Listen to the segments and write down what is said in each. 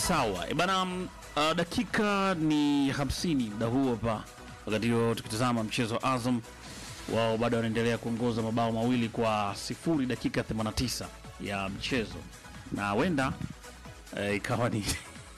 Sawa e bana, mm, uh, dakika ni 50 muda huo hapa, wakati huo tukitazama mchezo wa Azam, wao bado wanaendelea kuongoza mabao mawili kwa sifuri dakika 89 ya mchezo, na wenda eh, ikawa ni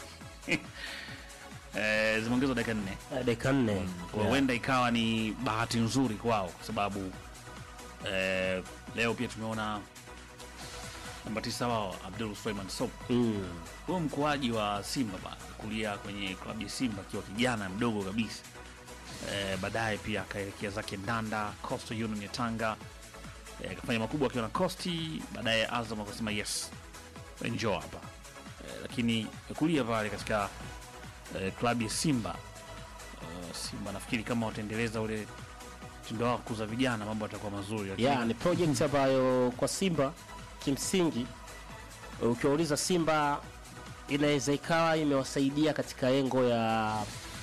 eh, zimeongezwa dakika nne Eh, dakika nne kwa huenda ikawa ni bahati nzuri kwao kwa sababu eh, leo pia tumeona namba tisa wao Abdul Suleiman Sob Mm. huyo mkoaji wa Simba bana kulia kwenye klabu ya Simba akiwa kijana mdogo kabisa eh, baadaye pia akaelekea zake Ndanda Coastal Union ya Tanga eh, akafanya makubwa akiwa na Costi, baadaye Azam akasema yes njoo hapa eh, lakini kulia pale katika eh, klabu ya Simba eh, Simba nafikiri kama wataendeleza ule mtindo wao wa kukuza vijana mambo yatakuwa mazuri lakini Yeah, ni project ambayo kwa Simba kimsingi ukiwauliza Simba inaweza ikawa imewasaidia katika engo ya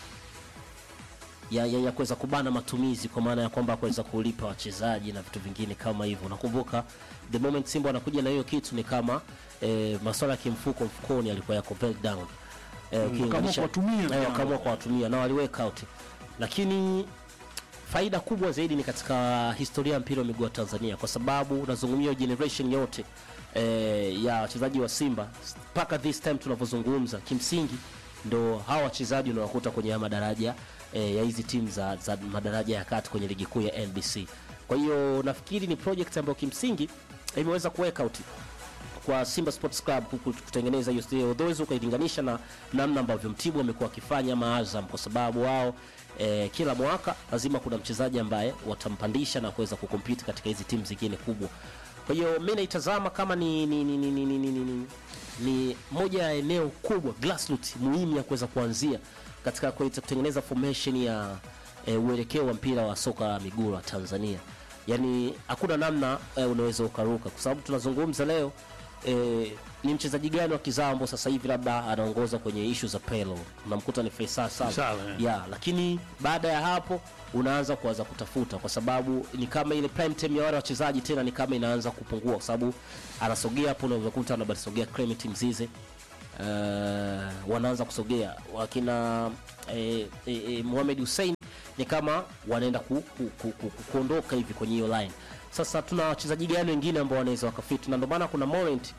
ya, ya, ya kuweza kubana matumizi kwa maana ya kwamba kuweza kulipa wachezaji na vitu vingine kama hivyo. Unakumbuka the moment Simba wanakuja na hiyo kitu ni kama eh, masuala ya kimfuko mfukoni alikuwa yako well down eh, ukilinganisha- kuwatumia eh, vijana. wakaamua kuwatumia na waliweka out, lakini faida kubwa zaidi ni katika historia ya mpira wa miguu wa Tanzania, kwa sababu unazungumzia generation yote eh, ya wachezaji wa Simba mpaka this time tunavyozungumza, kimsingi ndo hawa wachezaji unawakuta kwenye haya madaraja eh, ya hizi timu za, za madaraja ya kati kwenye ligi kuu ya NBC. Kwa hiyo nafikiri ni project ambayo kimsingi imeweza kuweka out kwa Simba Sports Club kuku- kutengeneza hiyo stili, although ukailinganisha na namna ambavyo Mtibwa amekuwa akifanya ama Azam, kwa sababu wao eh, kila mwaka lazima kuna mchezaji ambaye watampandisha na kuweza kukompiti katika hizi timu zingine kubwa. Kwa hiyo mi naitazama kama ni, ni, ni, ni, ni, ni, ni, ni, ni moja ya eneo kubwa grassroots muhimu ya kuweza kuanzia katika kuweza kutengeneza formation ya eh, uelekeo wa mpira wa soka la miguu wa Tanzania. Yaani hakuna namna eh, unaweza ukaruka, kwa sababu tunazungumza leo eh, ni mchezaji gani wa kizambo sasa hivi labda anaongoza kwenye ishu za pelo, unamkuta ni Faisal Saleh Saleh, eh. ya, lakini baada ya hapo unaanza kuanza kutafuta, kwa sababu ni kama ile prime time ya wale wachezaji tena ni kama inaanza kupungua, kwa sababu anasogea hapo, unaweza kukuta anabasogea Clement Mzize uh, wanaanza kusogea wakina eh, eh, eh, Mohamed Hussein ni kama wanaenda ku, ku, ku, ku, ku, kuondoka hivi kwenye hiyo line. Sasa tuna wachezaji gani wengine ambao wanaweza wakafit, na ndio maana kuna moment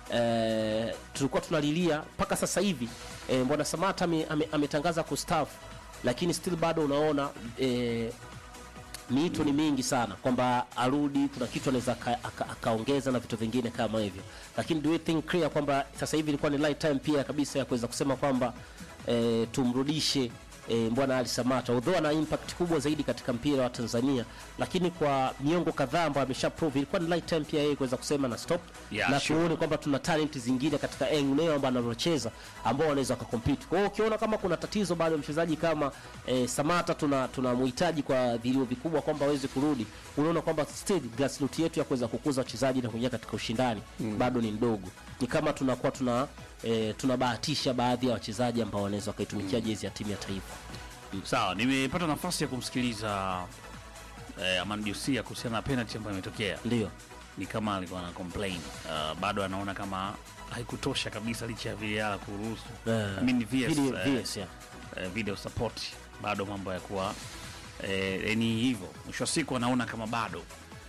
eh, tulikuwa tunalilia mpaka sasa hivi eh, Mbwana Samata ame- ame- ametangaza kustaafu, lakini still bado unaona eh, miito ni mingi sana kwamba arudi, kuna kitu anaweza aka- aka- akaongeza na vitu vingine kama hivyo, lakini do you think clear kwamba sasa hivi ilikuwa ni right time pia kabisa ya kuweza kusema kwamba eh, tumrudishe eh, Mbwana Ali Samata, although ana impact kubwa zaidi katika mpira wa Tanzania, lakini kwa miongo kadhaa ambayo amesha prove, ilikuwa ni right time pia yeye kuweza kusema na stop Yeah, na sure. tuone kwamba tuna talent zingine katika eneo ambao analocheza ambao wanaweza wakakompete. Kwa hiyo ukiona kama kuna tatizo bado mchezaji kama eh, Samata tuna tunamhitaji kwa vilio vikubwa kwamba aweze kurudi, unaona kwamba still grassroots yetu ya kuweza kukuza wachezaji na kuingia katika ushindani bado ni mdogo. Ni kama tunakuwa tuna eh, tunabahatisha baadhi ya wachezaji ambao wanaweza wakaitumikia jezi ya timu ya taifa. Sawa, nimepata nafasi ya kumsikiliza eh, Aman Jusia kuhusiana na penalty ambayo imetokea. Ndio. Ni kama alikuwa ana complain uh, bado anaona kama haikutosha kabisa licha ya VAR kuruhusu Eh, I mean VS, video- eh, VS, yeah. eh, video support, bado mambo ya kuwa eh, ni hivyo. Mwisho wa siku anaona kama bado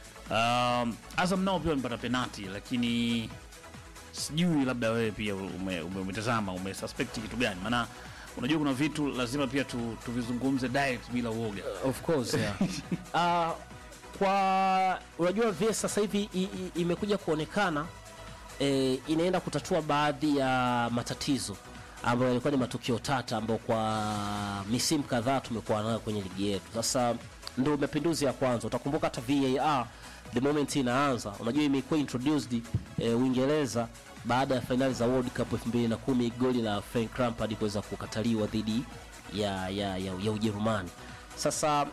um, Azam nao pia wamepata penalty, lakini sijui labda wewe pia ume- ume- umetazama umesuspect kitu gani? Maana unajua kuna vitu lazima pia tu, tuvizungumze direct bila uoga. Of course, yeah. Ah, kwa unajua VS sasa hivi i- i- imekuja kuonekana eh, inaenda kutatua baadhi ya matatizo ambayo yalikuwa ni matukio tata ambayo kwa misimu kadhaa tumekuwa nayo kwenye ligi yetu. Sasa ndio mapinduzi ya kwanza. Utakumbuka hata VAR the moment inaanza, unajua imekuwa introduced eh, Uingereza baada ya fainali za World Cup 2010 goli la Frank Lampard kuweza kukataliwa dhidi ya, ya, ya, ya Ujerumani. Sasa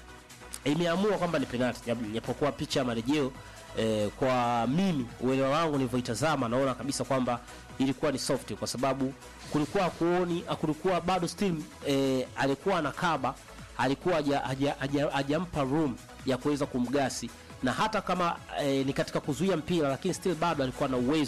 imeamua kwamba ni penalti, jap- japokuwa picha ya marejeo eh, kwa mimi uelewa wangu nilivyoitazama, naona kabisa kwamba ilikuwa ni soft, kwa sababu kulikuwa hakuoni, kulikuwa bado still eh, alikuwa anakaba, alikuwa haja- haja- haja- hajampa room ya kuweza kumgasi na hata kama eh, ni katika kuzuia mpira, lakini still bado alikuwa na uwezo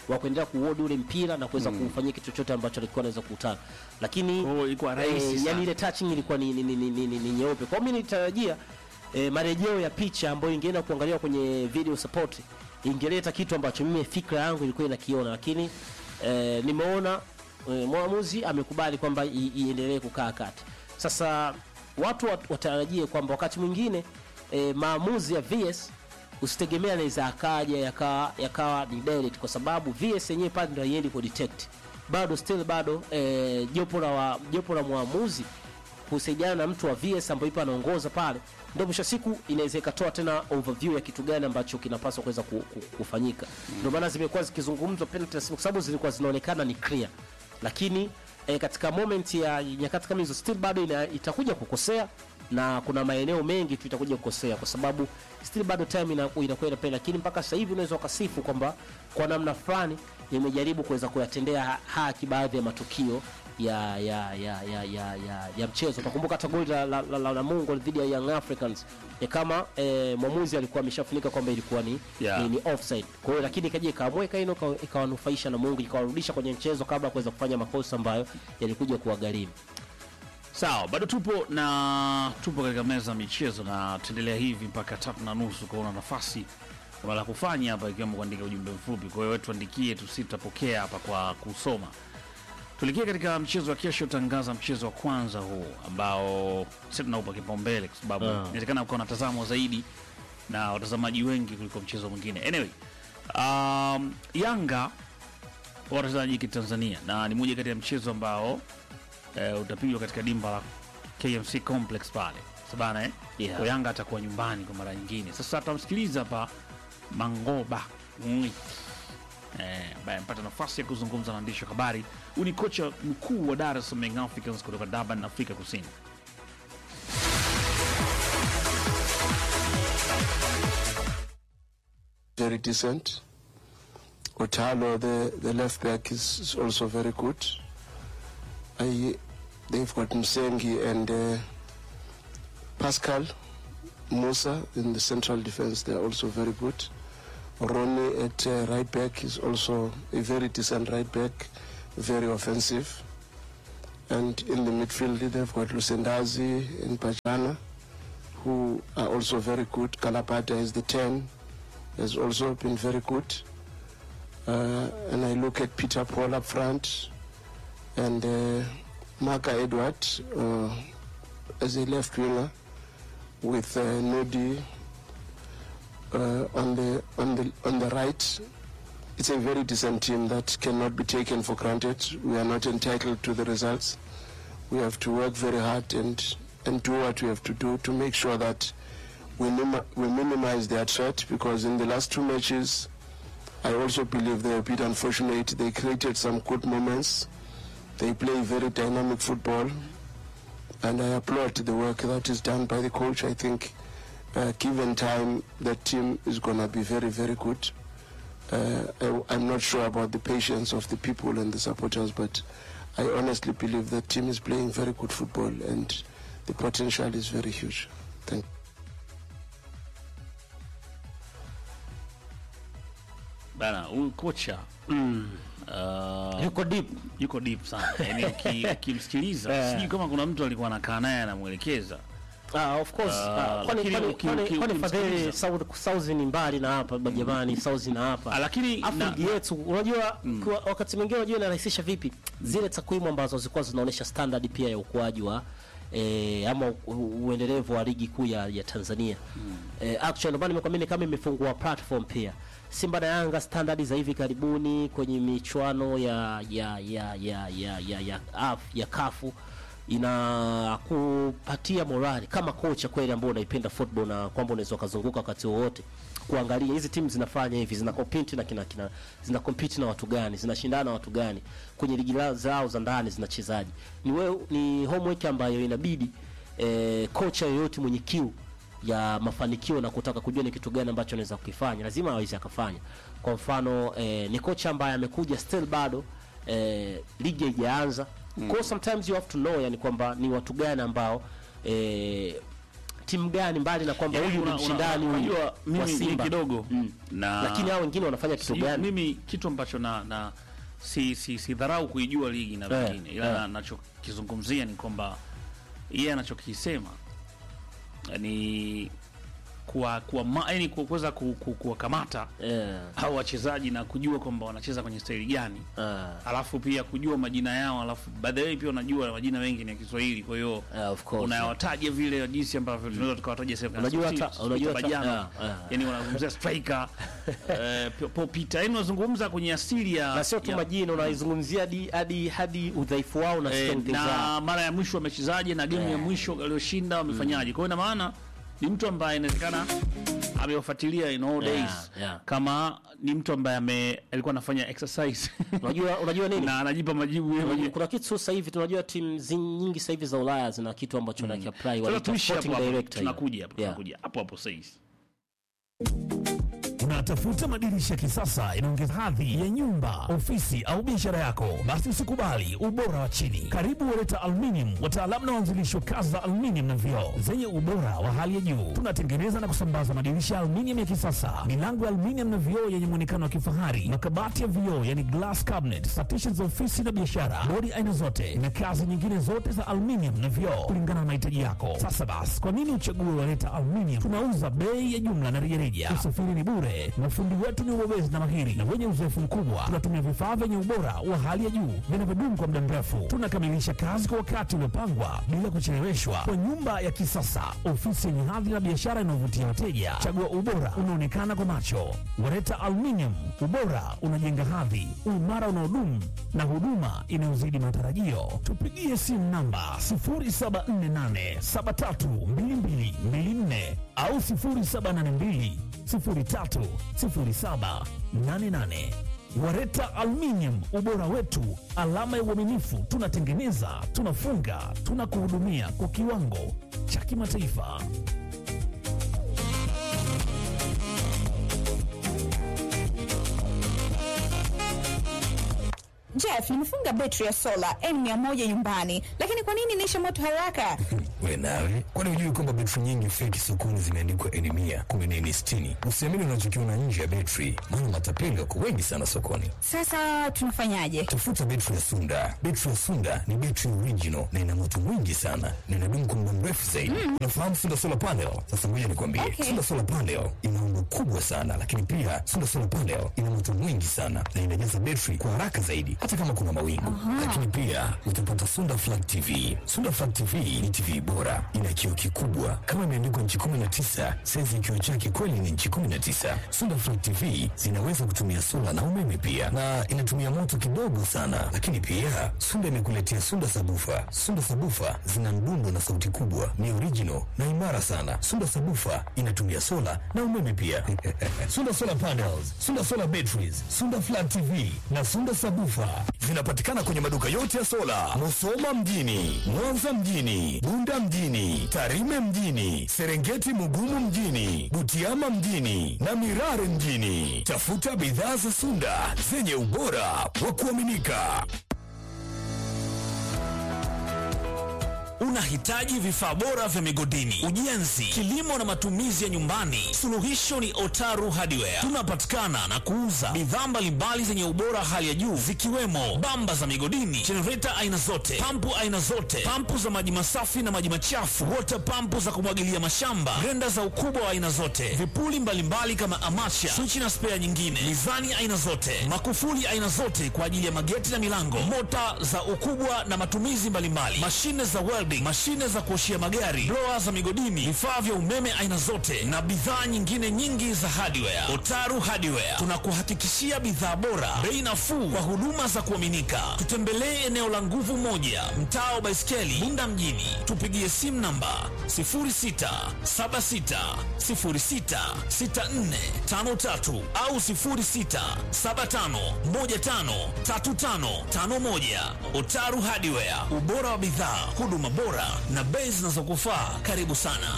wa kuendelea kuuodi ule mpira na kuweza kufanyia kitu chochote ambacho alikuwa anaweza kukutana, lakini Kwa hiyo ilikuwa rahisi eh, sana. yani ile touching ilikuwa ni, ni, ni, ni, ni, ni, ni nyeupe. Kwa hiyo mimi nilitarajia eh, marejeo ya picha ambayo ingeenda kuangaliwa kwenye video support ingeleta kitu ambacho mimi fikra yangu ilikuwa inakiona, lakini eh, nimeona eh, mwamuzi amekubali kwamba i- iendelee kukaa kati. Sasa watu wat- watarajie kwamba wakati mwingine eh, maamuzi ya VS usitegemea anaweza akaja yakawa yakawa ni direct, kwa sababu VS yenyewe pale ndio haiendi ku detect bado still bado eh, jopo la wa- jopo la mwamuzi kusaidiana na mtu wa VS ambaye ipo anaongoza pale, ndio mwisho wa siku inaweza ikatoa tena overview ya kitu gani ambacho kinapaswa kuweza ku, ku, kufanyika. Ndio maana zimekuwa zikizungumzwa penalty kwa sababu zilikuwa zinaonekana ni clear, lakini eh, katika moment ya nyakati kama hizo still bado ina, itakuja kukosea na kuna maeneo mengi tu itakuja kukosea kwa sababu still bado time ina- inakuwa inapenda, lakini mpaka sasa hivi unaweza ukasifu kwamba kwa namna fulani imejaribu kuweza kuyatendea ha- haki baadhi ya matukio ya ya ya ya ya, ya, ya mchezo. Utakumbuka hata goli la, la, la, la Namungo dhidi ya Young Africans ni kama eh, mwamuzi alikuwa ameshafunika kwamba ilikuwa ni, Yeah. ni, ni offside. Kwa hiyo lakini ikaja ikaamweka ino ikawa- ikawanufaisha Namungo ikawarudisha kwenye mchezo kabla ya kuweza kufanya makosa ambayo yalikuja kuwagharimu. Sawa, bado tupo na tupo katika meza ya michezo na tuendelea hivi mpaka tatu na nusu kuona nafasi kuna la kufanya hapa, ikiwemo kuandika ujumbe mfupi. Kwa hiyo wewe tuandikie, tusi tutapokea hapa kwa kusoma. Tuelekee katika mchezo wa kesho, tangaza mchezo wa kwanza huu ambao sisi tunaupa kipaumbele kwa sababu Ah. inawezekana ukawa unatazamwa zaidi na watazamaji wengi kuliko mchezo mwingine. Anyway, um, Yanga wachezaji kitanzania na ni moja kati ya mchezo ambao eh, utapigwa katika dimba la KMC Complex pale sabana eh? Yeah. Kwa Yanga atakuwa nyumbani kwa mara nyingine. Sasa tutamsikiliza hapa Mangoba Ngwi eh, ambaye amepata nafasi ya kuzungumza na waandishi wa habari. Huyu ni kocha mkuu wa Dar es Salaam Young Africans kutoka Durban, Afrika Kusini. very decent. Otalo, the, the left back, is, is also very good. I, they've got Msengi and uh, Pascal Musa in the central defense. They're also very good. Ronnie at uh, right back is also a very decent right back, very offensive. And in the midfield, they've got Lusendazi and Pajana, who are also very good. Kalapata is the 10, has also been very good. Uh, and I look at Peter Paul up front and uh, Marka Edward uh, as a left winger with uh, Nodi uh, on the on the on the right. It's a very decent team that cannot be taken for granted. We are not entitled to the results. We have to work very hard and and do what we have to do to make sure that we, nim- we minimize their threat because in the last two matches, I also believe they were a bit unfortunate. They created some good moments. They play very dynamic football, and I applaud the work that is done by the coach. I think, uh, given time, that team is going to be very, very good. Uh, I, I'm not sure about the patience of the people and the supporters, but I honestly believe that team is playing very good football, and the potential is very huge. Thank Bana, huyu kocha uh, Yuko deep. yuko deep sana yani, uki- ukimsikiliza Eh. sijui kama kuna mtu alikuwa anakaa naye anamwelekeza Ah, of course. Ah, Ah, kwani lakini kwani uki- kwani uki- kwani ukimsikiliza. fadhili South South ni mbali na hapa jamani, South na hapa. Ah, lakini Afu na- ligi yetu unajua kwa, wakati mwingine unajua inarahisisha vipi zile takwimu ambazo zilikuwa zinaonyesha standard pia ya ukuaji wa eh, ama u- u- uendelevu wa ligi kuu ya, ya Tanzania eh, actually ndio maana nimekwambia ni kama imefungua platform pia Simba na Yanga standard za hivi karibuni kwenye michuano ya ya ya ya ya ya ya, ya, ya kafu inakupatia morali kama kocha kweli ambao unaipenda football na kwamba unaweza ukazunguka wakati wowote kuangalia hizi timu zinafanya hivi zina compete na kina, kina zina compete na watu gani zinashindana na watu gani kwenye ligi la- zao za ndani zinachezaji ni wewe ni homework ambayo inabidi eh, kocha yoyote mwenye kiu ya mafanikio na kutaka kujua ni kitu gani ambacho anaweza kukifanya lazima aweze akafanya kwa mfano eh, ni kocha ambaye amekuja still bado eh, ligi haijaanza mm. kwa sometimes you have to know yani kwamba ni watu gani ambao eh, timu gani mbali na kwamba Yaani huyu ni una- una- mshindani huyu unajua wa mimi ni Simba kidogo Mm. na lakini hao wengine wanafanya kitu si, gani? mimi kitu ambacho na, na si, si, si dharau kuijua ligi na Eh, vingine ila eh. na- nachokizungumzia ni kwamba yeye anachokisema ni kuwa kuwa ma- yaani ku- kuweza ku- ku- kuwakamata Eh, hao wachezaji na kujua kwamba wanacheza kwenye staili gani ah, alafu pia kujua majina yao alafu by the way pia unajua majina mengi ni ya Kiswahili kwa hiyo ah, of course. unayawataja vile jinsi ambavyo tunaweza tukawataja sehemu kama Unajua Steve- hata- Steve unajua hata- Bajano. ah, ah. yani wanazungumzia striker eh, P- Paul Peter yani unazungumza kwenye asili ya na sio tu ya- majina unaizungumzia hadi hadi hadi udhaifu wao na eh, strength zao. na mara ya mwisho wamechezaje na game ya mwisho walioshinda wamefanyaje kwa hiyo ina maana ni mtu ambaye inawezekana amewafuatilia in all Yeah, days yeah. kama ni mtu ambaye ame alikuwa anafanya exercise Unajua unajua nini? na anajipa majibu yeye Unajua, mwenyewe kuna kitu sasa hivi tunajua timu zi- nyingi sasa hivi za Ulaya zina kitu ambacho mm. apply sasa wanaita tuishi hapo sporting hapo director hiyo. tunakuja hapo Yeah. tunakuja hapo hapo sasa Unatafuta madirisha ya kisasa inaongeza hadhi ya nyumba, ofisi au biashara yako? Basi usikubali ubora wa chini. Karibu Wereta Aluminium, wataalamu na waanzilishi wa kazi za aluminium na vioo zenye ubora wa hali ya juu. Tunatengeneza na kusambaza madirisha ya aluminium ya kisasa, milango ya aluminium na vioo yenye muonekano wa kifahari, makabati ya vioo yani glass cabinet, partitions za ofisi na biashara, bodi aina zote na kazi nyingine zote za aluminium na vioo kulingana na mahitaji yako. Sasa basi, kwa nini uchague Wereta Aluminium? Tunauza bei ya jumla na rejareja. Usafiri ni bure. Mafundi wetu ni ubobezi na mahiri na wenye uzoefu mkubwa. Tunatumia vifaa vyenye ubora wa hali ya juu vinavyodumu kwa muda mrefu. Tunakamilisha kazi kwa wakati uliopangwa bila kucheleweshwa, kwa nyumba ya kisasa, ofisi yenye hadhi na biashara inayovutia wateja. Chagua ubora unaonekana kwa macho. Wareta Aluminium, ubora unajenga hadhi, uimara unaodumu na huduma inayozidi matarajio. Tupigie simu namba 0748732224 au 0782 030788. Wareta Aluminium, ubora wetu, alama ya uaminifu. Tunatengeneza, tunafunga, tunakuhudumia kwa kiwango cha kimataifa. Jeff, nimefunga betri ya sola N100 nyumbani, lakini kwa nini inaisha moto haraka? We nawe, kwani hujui kwamba betri nyingi feki sokoni zimeandikwa N mia kumi na N sitini? Usiamini unachokiona nje ya betri, maana matapeli wako wengi sana sokoni. Sasa tunafanyaje? Tafuta betri ya Sunda. Betri ya Sunda ni betri original na ina moto mwingi sana na inadumu kwa muda mrefu zaidi. Unafahamu Sunda solar panel? Sasa ngoja nikwambie, Okay. Sunda solar panel ina umbo kubwa sana, lakini pia Sunda solar panel ina moto mwingi sana na inajaza betri kwa haraka zaidi, hata kama kuna mawingu. Lakini pia utapata Sunda flat TV. Sunda flat TV ni TV bora, ina kioo kikubwa kama imeandikwa nchi 19, saizi ya kioo chake kweli ni nchi 19. Sunda flat TV zinaweza kutumia sola na umeme pia, na inatumia moto kidogo sana. Lakini pia Sunda imekuletea Sunda sabufa. Sunda sabufa zina mdundo na sauti kubwa, ni original na imara sana. Sunda sabufa inatumia sola na umeme pia. Sunda solar panels, Sunda solar batteries, Sunda flat TV na Sunda sabufa zinapatikana kwenye maduka yote ya sola, Musoma mjini, Mwanza mjini, Bunda mjini, Tarime mjini, Serengeti Mugumu mjini, Butiama mjini na Mirare mjini. Tafuta bidhaa za Sunda zenye ubora wa kuaminika. Unahitaji vifaa bora vya migodini, ujenzi, kilimo na matumizi ya nyumbani? Suluhisho ni Otaru Hardware. Tunapatikana na kuuza bidhaa mbalimbali zenye ubora hali ya juu zikiwemo bamba za migodini, jenereta aina zote, pampu aina zote, pampu za maji masafi na maji machafu, water pampu za kumwagilia mashamba, grenda za ukubwa wa aina zote, vipuli mbalimbali kama amacha, swichi na spea nyingine, mizani aina zote, makufuli aina zote kwa ajili ya mageti na milango, mota za ukubwa na matumizi mbalimbali, mashine za welding, mashine za kuoshia magari, blower za migodini, vifaa vya umeme aina zote na bidhaa nyingine nyingi za hardware. Otaru Hardware tunakuhakikishia bidhaa bora, bei nafuu kwa huduma za kuaminika. Tutembelee eneo la nguvu moja, mtaa wa Baiskeli, Bunda mjini. Tupigie simu namba 0676066453 au 0675153551. Otaru Hardware, ubora wa bidhaa, huduma bora na bei zinazokufaa. Karibu sana.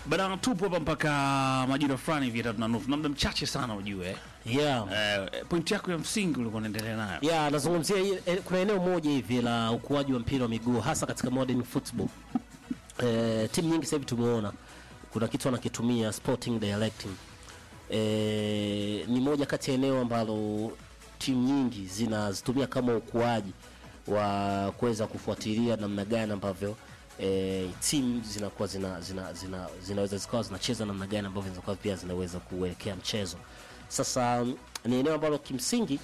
Bana, tupo hapa mpaka majira fulani hivi ya tatu na nusu, na muda mchache sana ujue. yeah. Eh, pointi yako ya msingi ulikuwa unaendelea nayo. ya nazungumzia hii- eh, kuna eneo moja hivi la ukuaji wa mpira wa miguu hasa katika modern football eh, timu nyingi sasa hivi tumeona kuna kitu wanakitumia sporting directing eh, ni moja kati ya eneo ambalo timu nyingi zinazitumia kama ukuaji wa kuweza kufuatilia namna gani ambavyo e, timu zinakuwa zina, zina, zina, zinaweza zikawa zinacheza namna gani ambavyo zinakuwa pia zinaweza kuelekea mchezo sasa mm, ni eneo ambalo kimsingi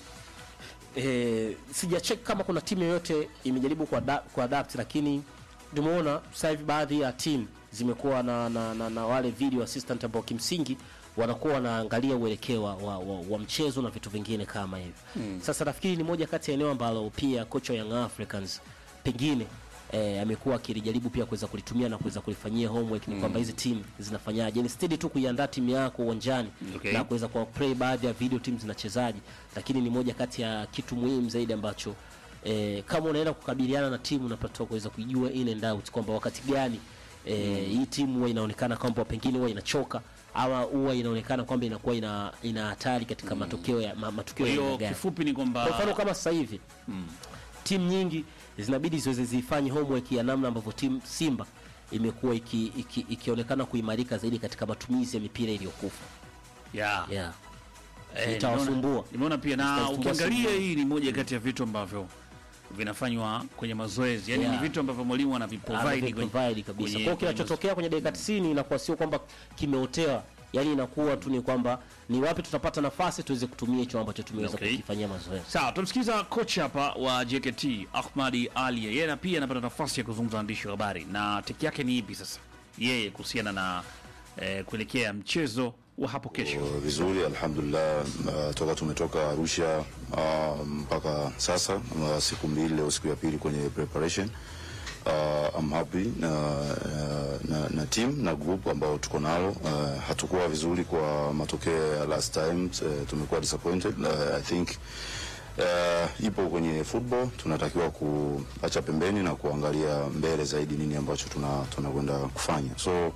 e, sijachek kama kuna timu yoyote imejaribu kuada- kuadapt lakini tumeona sasa hivi baadhi ya timu zimekuwa na, na, na, na wale video assistant ambao kimsingi wanakuwa wanaangalia uelekeo wa, wa, wa, wa mchezo na vitu vingine kama hivi mm. Sasa nafikiri ni moja kati ya eneo ambalo pia kocha wa Young Africans pengine eh, amekuwa akilijaribu pia kuweza kulitumia na kuweza kulifanyia homework ni kwamba hizi timu zinafanyaje, instead tu kuiandaa timu yako uwanjani Okay. na kuweza kwa play baadhi ya video timu zinachezaji, lakini ni moja kati ya kitu muhimu zaidi ambacho eh, kama unaenda kukabiliana na timu unapaswa kuweza kujua in and out kwamba wakati gani eh, hii timu huwa inaonekana kwamba pengine huwa inachoka ama huwa inaonekana kwamba inakuwa ina ina hatari katika matokeo ya ma, matukio Kwa ya aina hiyo gani. kifupi ni Kwa mfano kwamba kama sasa hivi timu nyingi zinabidi ziweze zifanye homework ya namna ambavyo timu Simba imekuwa iki, iki, ikionekana kuimarika zaidi katika matumizi ya mipira iliyokufa yeah. yeah. Eh, Itawasumbua. nimeona- Nimeona pia na Itawasumbua ukiangalia Simba. hii ni moja kati ya vitu ambavyo vinafanywa kwenye mazoezi, yaani Yeah. ni vitu ambavyo mwalimu anaviprovide kwenye- provide kabisa. kwenye- Kwa hiyo kwenye kinachotokea kwenye dakika 90 inakuwa sio kwamba kimeotewa, yani inakuwa tu ni kwamba ni wapi tutapata nafasi tuweze kutumia hicho ambacho tumeweza Okay. kukifanyia mazoezi. Sawa, tumsikiza kocha hapa wa JKT Ahmadi Ali. Yeye na pia anapata nafasi ya kuzungumza na waandishi wa habari, na teki yake ni ipi sasa yeye kuhusiana na eh, kuelekea mchezo wa hapo kesho. vizuri alhamdulillah. Uh, toka tumetoka Arusha uh, mpaka sasa uh, siku mbili, leo siku ya pili kwenye preparation uh, I'm happy na, na, na team na group ambao tuko nalo. Uh, hatukuwa vizuri kwa matokeo ya last time, uh, tumekuwa disappointed. Uh, I think uh, ipo kwenye football, tunatakiwa kuacha pembeni na kuangalia mbele zaidi nini ambacho tuna tunakwenda kufanya so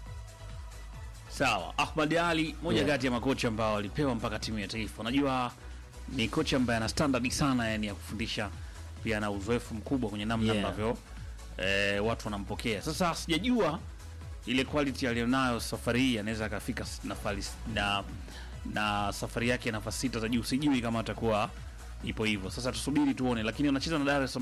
Sawa, Ahmad Ali moja Yeah. kati ya makocha ambao walipewa mpaka timu ya taifa. Unajua ni kocha ambaye ana standard sana, yani ya kufundisha, pia ana uzoefu mkubwa kwenye namna Yeah. ambavyo eh, watu wanampokea. Sasa sijajua ile quality aliyonayo safari hii anaweza akafika s- nafari s- na, na safari yake nafasi sita za juu, sijui kama atakuwa ipo hivyo. Sasa tusubiri tuone, lakini wanacheza na Dar es Salaam